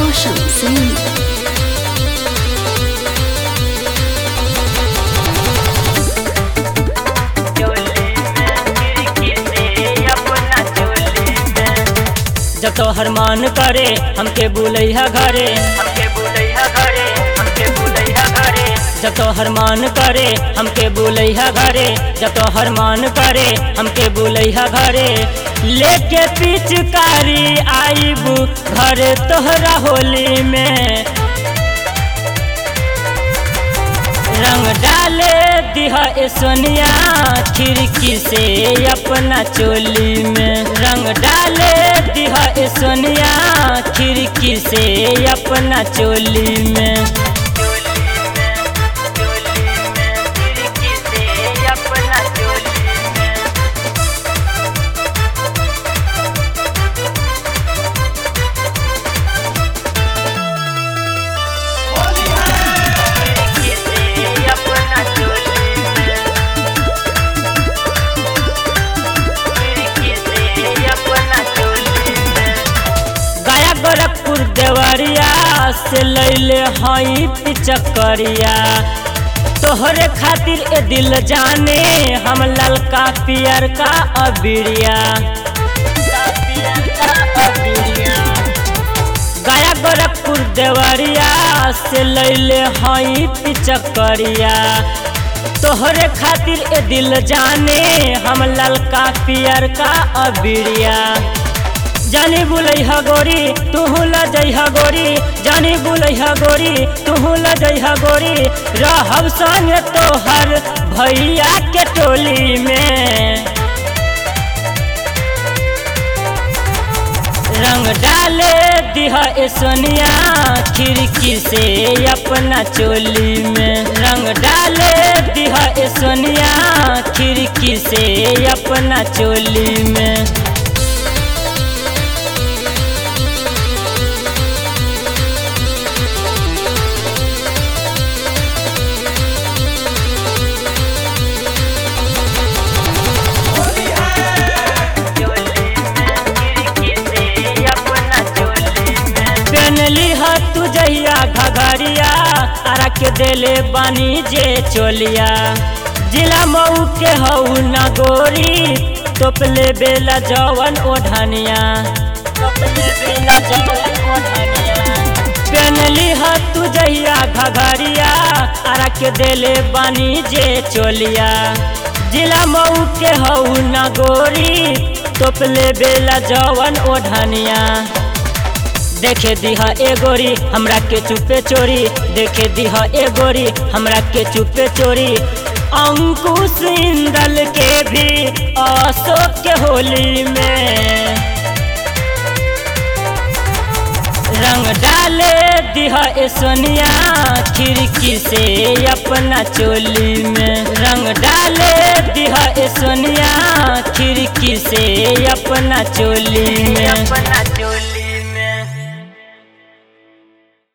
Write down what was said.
रोशन सिंह जब तो हरमान करे हमके बुलैया घरे हमके बुलैया घरे हमके बुलैया घरे जब तो हरमान करे हमके बुलैया घरे जब तो हरमान करे हमके बुलैया घरे लेके पिचकारी आईबू घरे तोहरा होली में रंग डाले दिहा ए सोनिया खिड़की से अपना चोली में रंग डाले दिहा ए सोनिया खिड़की से अपना चोली में गया गोरखपुर देवरिया से लैले हई पिचकरिया तोहरे खातिर ए दिल जाने हम ललका पियर का अबिरिया गया गोरखपुर देवरिया से लैले हई पिचकरिया तोहरे खातिर ए दिल जाने हम ललका पियर का अबिरिया जानी बुलैहा गोरी तुहू ल जइहा गोरी जानी बुलैहा गोरी तुहू ल जइहा गोरी रहब संग तोहर भैया के टोली में रंग डाले दिहा ए सोनिया खिड़की से अपना चोली में रंग डाले दिहा ए सोनिया खिड़की से अपना चोली में पहनली ह तू जहिया घघरिया तारा के देले बानी जे चोलिया जिला मऊ के हऊ न गोरी तोपले बेला जवन ओढ़निया पहनली ह तू जहिया घघरिया तारा के देले बानी जे चोलिया जिला मऊ के हऊ न गोरी तोपले बेला जवन ओढ़निया देखे दिहा ए गोरी हमरा के चुपे चोरी देखे दिहा ए गोरी हमरा के चुपे चोरी अंकुश इंदल के भी अशोक के होली में रंग डाले दिहा ए सोनिया खिड़की से अपना चोली में रंग डाले दिहा ए सोनिया खिड़की से अपना चोली में अपना चोली